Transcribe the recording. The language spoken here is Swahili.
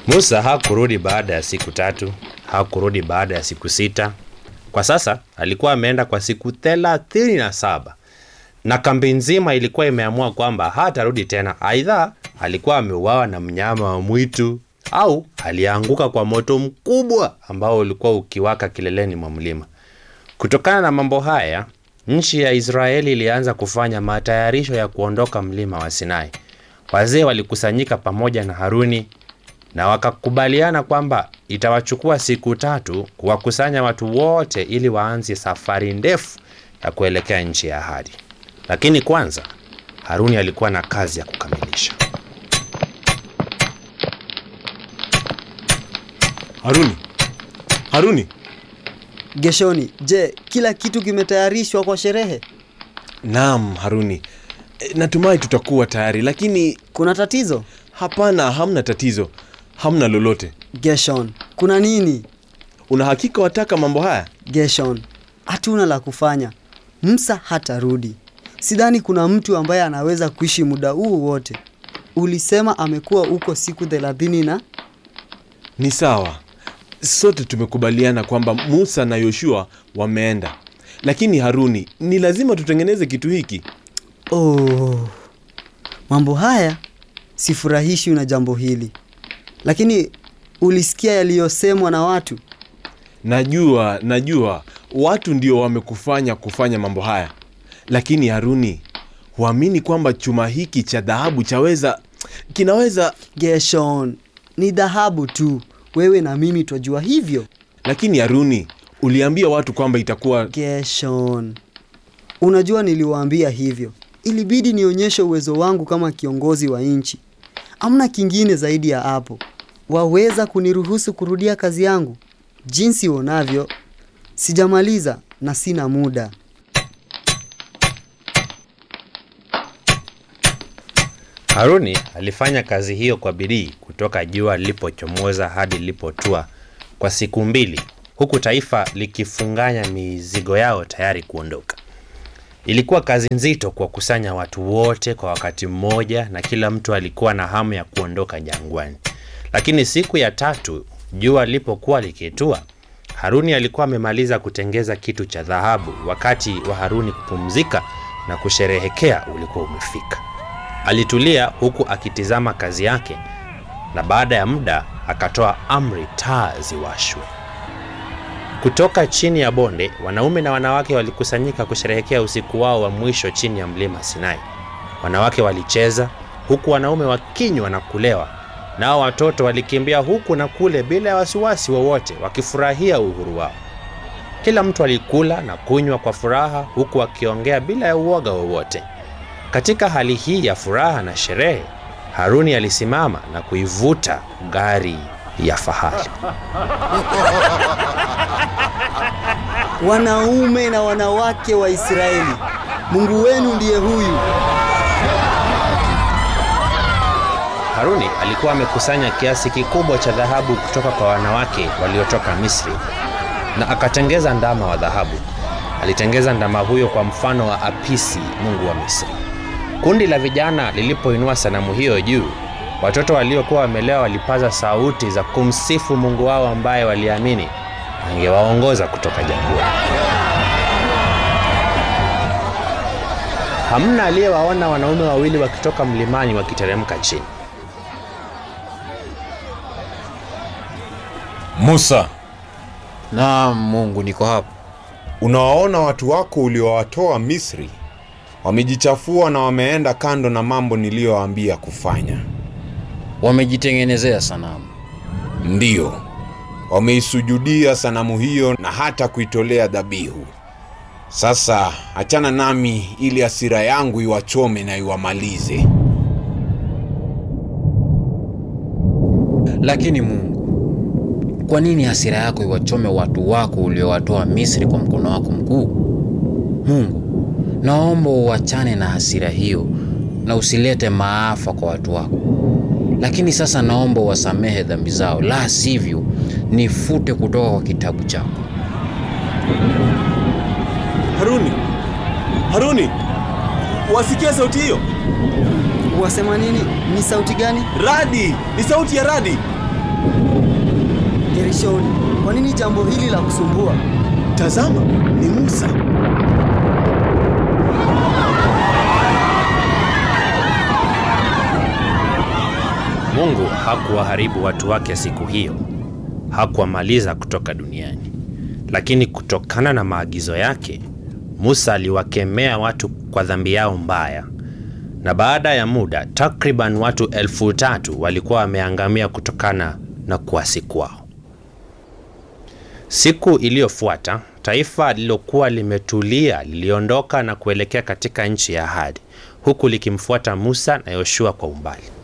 Musa hakurudi baada ya siku tatu, hakurudi baada ya siku sita. Kwa sasa alikuwa ameenda kwa siku thelathini na saba na kambi nzima ilikuwa imeamua kwamba hatarudi tena. Aidha alikuwa ameuawa na mnyama wa mwitu au alianguka kwa moto mkubwa ambao ulikuwa ukiwaka kileleni mwa mlima. Kutokana na mambo haya, nchi ya Israeli ilianza kufanya matayarisho ya kuondoka mlima wa Sinai. Wazee walikusanyika pamoja na Haruni na wakakubaliana kwamba itawachukua siku tatu kuwakusanya watu wote ili waanze safari ndefu ya kuelekea nchi ya ahadi. Lakini kwanza Haruni alikuwa na kazi ya kukamilisha. Haruni, Haruni, Geshoni, je, kila kitu kimetayarishwa kwa sherehe? naam Haruni, E, natumai tutakuwa tayari, lakini Kuna tatizo? hapana, hamna tatizo, hamna lolote. Geshon, kuna nini? Una hakika wataka mambo haya? Geshon, hatuna la kufanya. Musa hatarudi. Sidhani kuna mtu ambaye anaweza kuishi muda huu wote. Ulisema amekuwa huko siku thelathini na Ni sawa, sote tumekubaliana kwamba Musa na Yoshua wameenda, lakini Haruni, ni lazima tutengeneze kitu hiki. oh, mambo haya sifurahishwi na jambo hili, lakini ulisikia yaliyosemwa na watu. Najua, najua watu ndio wamekufanya kufanya mambo haya, lakini Haruni, huamini kwamba chuma hiki cha dhahabu chaweza kinaweza Geshon, ni dhahabu tu. Wewe na mimi twajua hivyo. lakini Haruni, uliambia watu kwamba itakuwa Geshon, unajua niliwaambia hivyo. Ilibidi nionyeshe uwezo wangu kama kiongozi wa nchi. Amna kingine zaidi ya hapo. Waweza kuniruhusu kurudia kazi yangu? Jinsi uonavyo, sijamaliza na sina muda. Haruni alifanya kazi hiyo kwa bidii kutoka jua lilipochomoza hadi lilipotua kwa siku mbili, huku taifa likifunganya mizigo yao tayari kuondoka. Ilikuwa kazi nzito kuwakusanya watu wote kwa wakati mmoja, na kila mtu alikuwa na hamu ya kuondoka jangwani. Lakini siku ya tatu jua lilipokuwa likitua, Haruni alikuwa amemaliza kutengeza kitu cha dhahabu. Wakati wa Haruni kupumzika na kusherehekea ulikuwa umefika. Alitulia huku akitizama kazi yake, na baada ya muda akatoa amri taa ziwashwe. Kutoka chini ya bonde, wanaume na wanawake walikusanyika kusherehekea usiku wao wa mwisho chini ya mlima Sinai. Wanawake walicheza huku wanaume wakinywa na kulewa, nao watoto walikimbia huku na kule bila ya wasiwasi wowote, wakifurahia uhuru wao. Kila mtu alikula na kunywa kwa furaha, huku akiongea bila ya uoga wowote. Katika hali hii ya furaha na sherehe, Haruni alisimama na kuivuta gari ya fahari. Wanaume na wanawake wa Israeli, Mungu wenu ndiye huyu. Haruni alikuwa amekusanya kiasi kikubwa cha dhahabu kutoka kwa wanawake waliotoka Misri na akatengeza ndama wa dhahabu. Alitengeza ndama huyo kwa mfano wa Apisi, mungu wa Misri. Kundi la vijana lilipoinua sanamu hiyo juu, watoto waliokuwa wamelewa walipaza sauti za kumsifu Mungu wao ambaye waliamini angewaongoza kutoka jangwani. Hamna aliyewaona wanaume wawili wakitoka mlimani wakiteremka chini. Musa, Naam, Mungu, niko hapa. unawaona watu wako uliowatoa Misri wamejichafua na wameenda kando na mambo niliyowaambia kufanya. Wamejitengenezea sanamu. Ndiyo, wameisujudia sanamu hiyo na hata kuitolea dhabihu. Sasa achana nami ili hasira yangu iwachome na iwamalize. Lakini Mungu, kwa nini hasira yako iwachome watu wako uliowatoa Misri kwa mkono wako mkuu? Mungu, naomba uachane na hasira hiyo na usilete maafa kwa watu wako. Lakini sasa naomba uwasamehe dhambi zao, la sivyo nifute kutoka kwa kitabu chako. Haruni, Haruni, wasikia sauti hiyo? Wasema nini? Ni sauti gani? Radi, ni sauti ya radi. Gerishoni, kwa nini jambo hili la kusumbua? Tazama, ni Musa. Mungu hakuwaharibu watu wake siku hiyo, hakuwamaliza kutoka duniani. Lakini kutokana na maagizo yake, Musa aliwakemea watu kwa dhambi yao mbaya, na baada ya muda takriban watu elfu tatu walikuwa wameangamia kutokana na kuasi kwao. Siku iliyofuata taifa lililokuwa limetulia liliondoka na kuelekea katika nchi ya ahadi, huku likimfuata Musa na Yoshua kwa umbali.